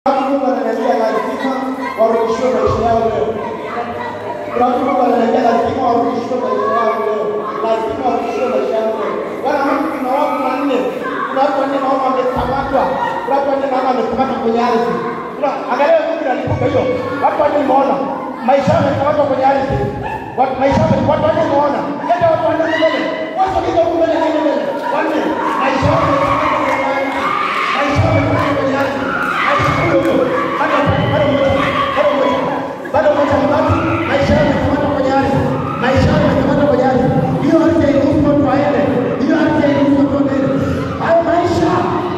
Mungu ananiambia lazima warudishiwe maisha yao leo. Kuna watu Mungu ananiambia lazima warudishiwe maisha yao leo, lazima warudishiwe maisha yao leo. Bwana Mungu, kuna watu wanne, kuna watu wanne naona wamekamatwa, kuna watu wanne naona wamekamatwa kwenye ardhi. Kuna angalia Mungu analipuka hiyo, watu wanne nimeona maisha yao yamekamatwa kwenye ardhi, watu maisha yao watu wanne nimeona, leta watu wanne mbele, watu wengine huko mbele, haina mbele, wanne maisha yao yamekamatwa kwenye ardhi, maisha yao yamekamatwa kwenye ardhi, maisha huyo huyo, bado bado mmoja, bado mmoja, bado mmoja mbaki, maisha yao yamekamatwa kwenye ardhi, maisha yao yamekamatwa kwenye ardhi, hiyo ardhi hairuhusu watu waende, hiyo ardhi hairuhusu watu waende, hayo maisha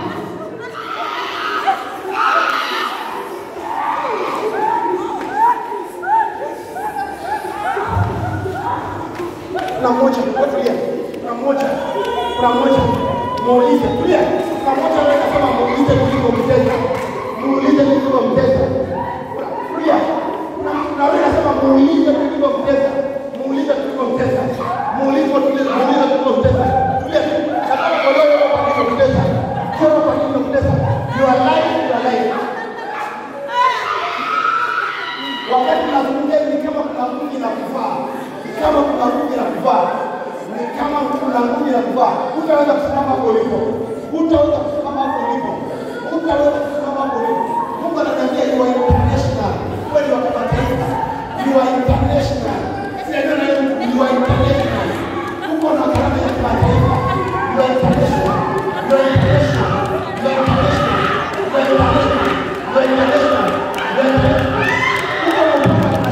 kuna mmoja wewe tulia, kuna mmoja, kuna mmoja muulize, tulia, kuna mmoja wewe nasema muulize kuliko mteza, muulize kuliko mteza, Kuna- tulia, kuna kuna wewe nasema muulize kuliko mteza, muulize kuliko mteza, muulize tulia, muulize kuliko mteza, tulia, nataka kuelewa wewe kwa nini mteza, sio kwa nini mteza, you are lying, you are lying. wakati nazungumzia ni kama kuna nguvu na kuvaa, ni kama kuna nguvu na kuvaa, ni kama kuna nguvu na kuvaa. Hutaweza kusimama hapo ulipo, hutaweza kusimama hapo ulipo, hutaweza kusimama hapo ulipo. Mungu ananiambia you are international, wewe ni wa kimataifa, you are international. Sio ndio na you are international, uko na karama ya kimataifa, you are international, you are international, you are international, you are international, you are international, you are international.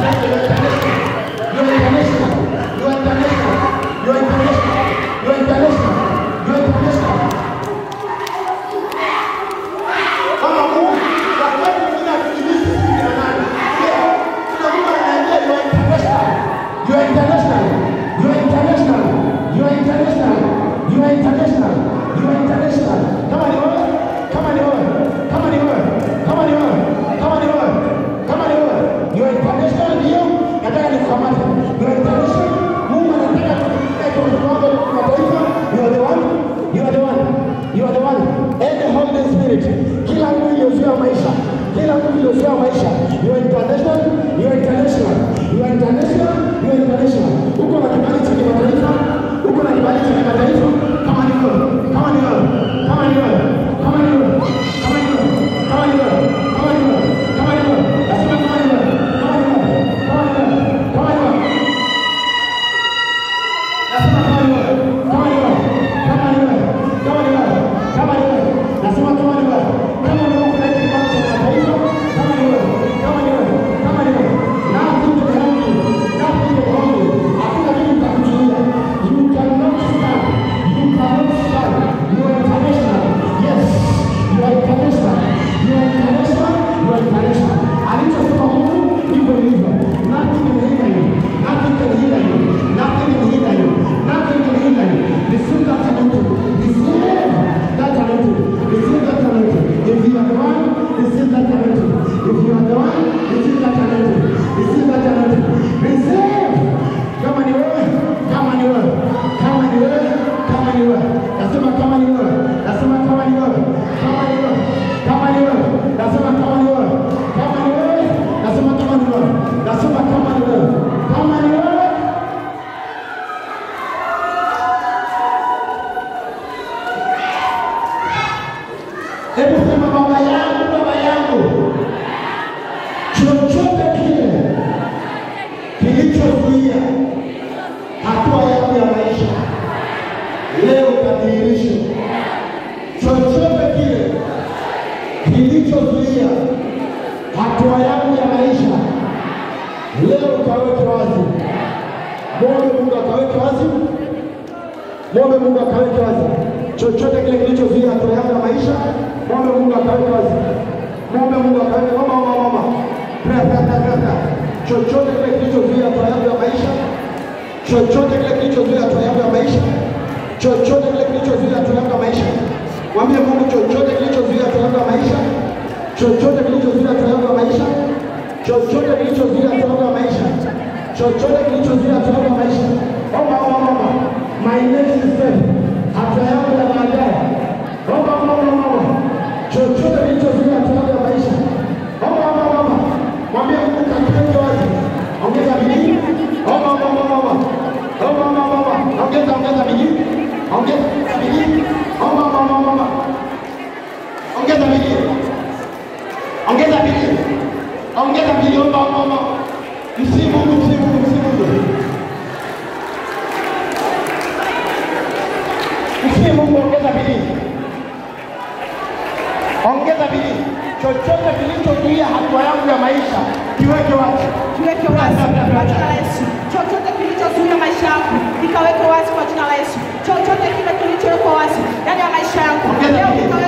Kama ni wewe, kama ni wewe, kama ni wewe, kama ni wewe, kama ni wewe, kama ni wewe, you are international ndio, nataka nikukamate. You are international. Mungu anataka tukutane kwa kiwango cha kimataifa. You are the one, you are the one, you are the one. And the Holy Spirit. Kila mtu iliyozoea maisha, kila mtu iliyozoea maisha. You are international, you are international, you are international, you are international. Uko na kibali cha kimataifa, uko na kibali cha kimataifa. Kama ni wewe, kama ni wewe, kama ni wewe, kama ni wewe, kama ni wewe, kama ni wewe, kama ni wewe, kama ni wewe, nasema kama ni wewe, kama ni wewe, kama ni wewe, kama ni wewe. Nasema kama ni wewe, kama ni wewe, kama ni wewe, kama ni wewe, kama ni wewe. Nasema kama ni wewe, kama ni wewe kuna hiki kibali cha kimataifa, kama ni wewe, kama ni wewe, kama ni wewe. Nothing can help you, nothing can help you. Hakuna kitu kitakuzuia. You cannot stand, you cannot stand. You are international. Yes, you are international. You are international, you are international. Alichosema Mungu ndivyo ilivyo. Nothing can hinder you, nothing can hinder you, nothing can hinder you, nothing can hinder you. Receive that anointing, receive that anointing, receive that anointing. If you are the one, receive that anointing. If you are the one, receive that anointing, receive that anointing, receive. Kama ni wewe, kama ni wewe, kama ni wewe, kama ni wewe, nasema kama ni wewe, nasema kama ni wewe, kama ni wewe, kama ni wewe, nasema kama ni wewe, kama ni wewe, nasema kama ni wewe, nasema kama ni wewe, kama ni wewe. Hebu sema baba yangu, baba yangu, chochote kile kilichozuia hatua yangu ya maisha leo kadhihirisho. Chochote kile kilichozuia hatua yangu ya maisha leo kaweke wazi. Mwombe Mungu akaweke wazi, mwombe Mungu akaweke wazi. Chochote kile kilichozuia hatua yangu ya maisha, mwombe Mungu akaweke wazi, mwombe Mungu akaweke. Mama, mama, mama, pray, pray, pray, pray, pray. Chochote kile kilichozuia hatua yangu ya maisha chochote kile kilichozuia hatua yangu ya maisha, chochote kile kilichozuia hatua yangu ya maisha, mwambie Mungu, chochote kilichozuia hatua yangu ya maisha, chochote kilichozuia hatua yangu ya maisha, chochote kilichozuia hatua yangu ya maisha, chochote kilichozuia hatua yangu ya maisha, omba, omba, omba, my next step, hatua yangu ya baadaye, omba, omba, omba, omba, chochote kilichozuia hatua yangu ya maisha, Mtii Mungu, ongeza bidii, ongeza bidii. Chochote kilichozuia hatua yangu ya maisha kiweke wazi. Kiweke wazi kwa jina la Yesu. Chochote kilichozuia maisha yangu kikaweke wazi kwa jina la Yesu. Chochote kile kilichowekwa wazi ndani ya maisha yangu leo kikaweke